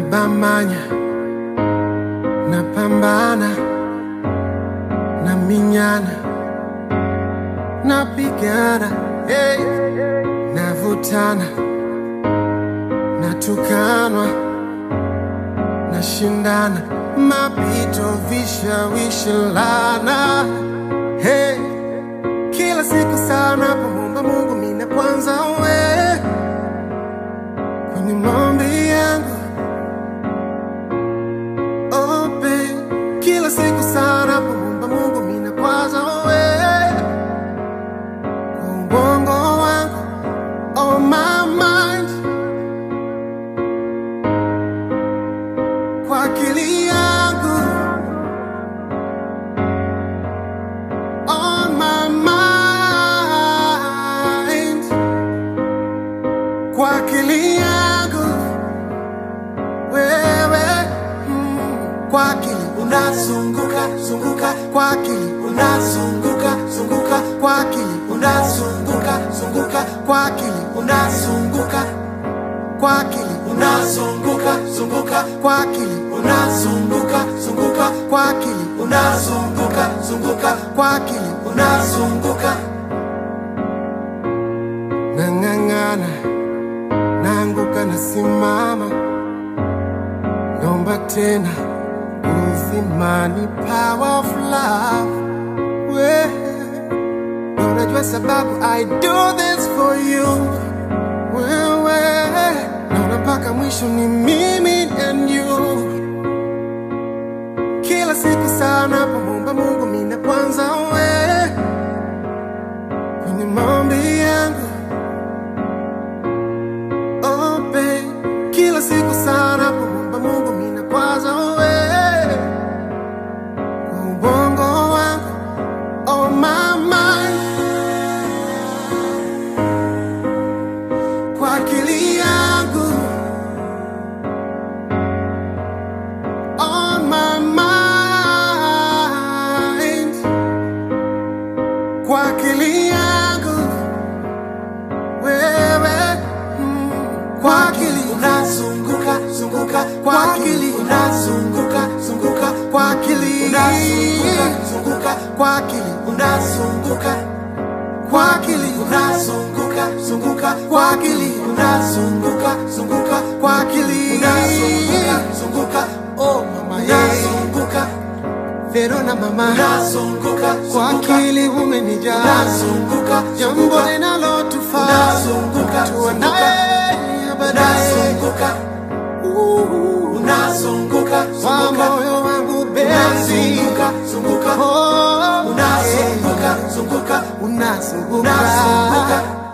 nabamanya napambana naminyana napigana hey. navutana natukanwa nashindana mapito vishawishi lana hey. kila siku sana pomomba mungu mina kwanza we kwenye maombi yangu oh, babe. kila siku sana pomomba mungu mina kwanza we kwa ubongo wangu oh, my mind kwa akili yangu on my mind kwa akili yangu wewe mm, kwa akili unazunguka zunguka kwa akili unazunguka zunguka kwa akili unazunguka zunguka kwa akili unazunguka kwa akili unazunguka zunguka kwa akili unazunguka zunguka kwa akili unazunguka zunguka kwa akili unazunguka nang'ang'ana naanguka nasimama naomba tena uzimani power of love we na unajua sababu i do this for you wewe naona mpaka mwisho ni mimi and you kila siku sana pomomba mungu mina kwanza we kwenye maombi yangu oh, babe. kila siku sana pomomba mungu mina kwanza we kwa ubongo wangu oh, my mind kwa akili yangu on my mind kwa akili yangu wewe mm, kwa akili unazunguka zunguka kwa akili unazunguka zunguka kwa akili unazunguka zunguka kwa akili unazunguka kwa akili unazunguka zunguka kwa akili unazunguka zunguka kwa akili unazunguka zunguka oh mama unazunguka Verona mama unazunguka kwa akili umenijaa unazunguka jambo linalotufaa unazunguka tuanaye baadaye unazunguka unazunguka kwa moyo wangu bezi unazunguka zunguka oh unazunguka zunguka unazunguka